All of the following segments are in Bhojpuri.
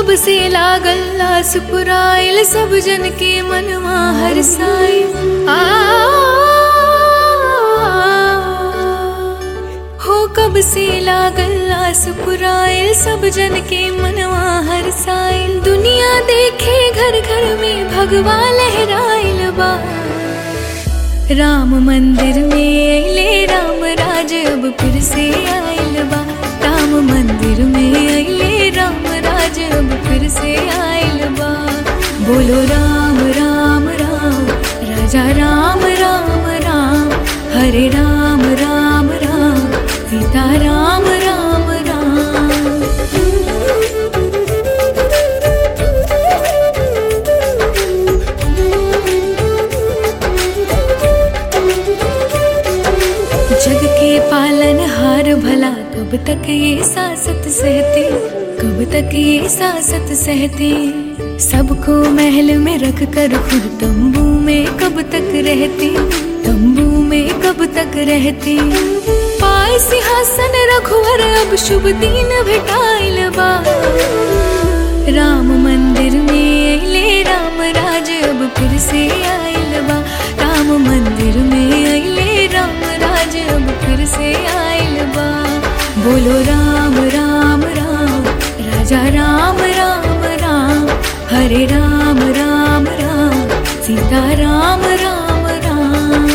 कब से लागल आस पुराइल सब जन के मनवा हरसाइल आ हो कब से लागल आस पुराइल सब जन के मनवा हरसाइल दुनिया देखे घर घर में भगवा लहराइल बा राम मंदिर में अले राम राज अब फिर से आइल बा राम मंदिर में अले राम राज अब फिर से आइल बा बोलो राम राम राम राजा राम राम राम हरे राम राम राम सीता राम राम राम जग के पालन हार भला कब तक ये सासत सहते कब तक ये सासत सहते सबको महल में रख कर खुद तंबू में कब तक रहते तंबू में कब तक रहते पाय सिंहासन रघुवर अब शुभ दिन भेटाइल बा राम मंदिर में अले राम राज अब फिर से आइल बा राम मंदिर में अले राम राज अब फिर से आइल बा बोलो राम राम राम राजा राम राम राम हरे राम राम राम सीता राम राम राम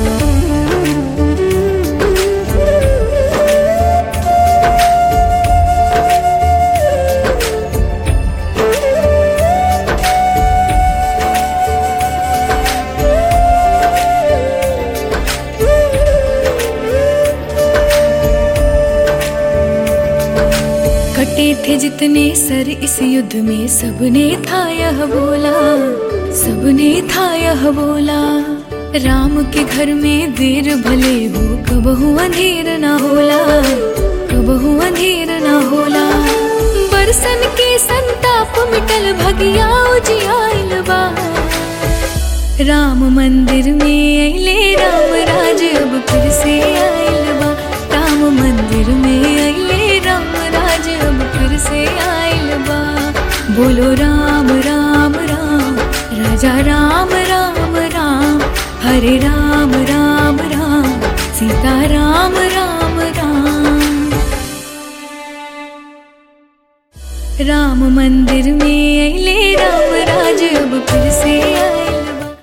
कटे थे जितने सर इस युद्ध में सबने था यह बोला सबने था यह बोला राम के घर में देर भले हो कबहू अंधेर ना होला कबहू अंधेर ना होला बरसन के संताप मिटल भगिया उजियाइल बा राम मंदिर में अले राम राज अब फिर से आइल बा राम मंदिर में अले राम राज अब फिर से आइल बा बोलो राम राम राम राजा राम राम राम हरे राम राम राम सीता राम राम राम राम मंदिर में अले राम राज अब फिर से आइल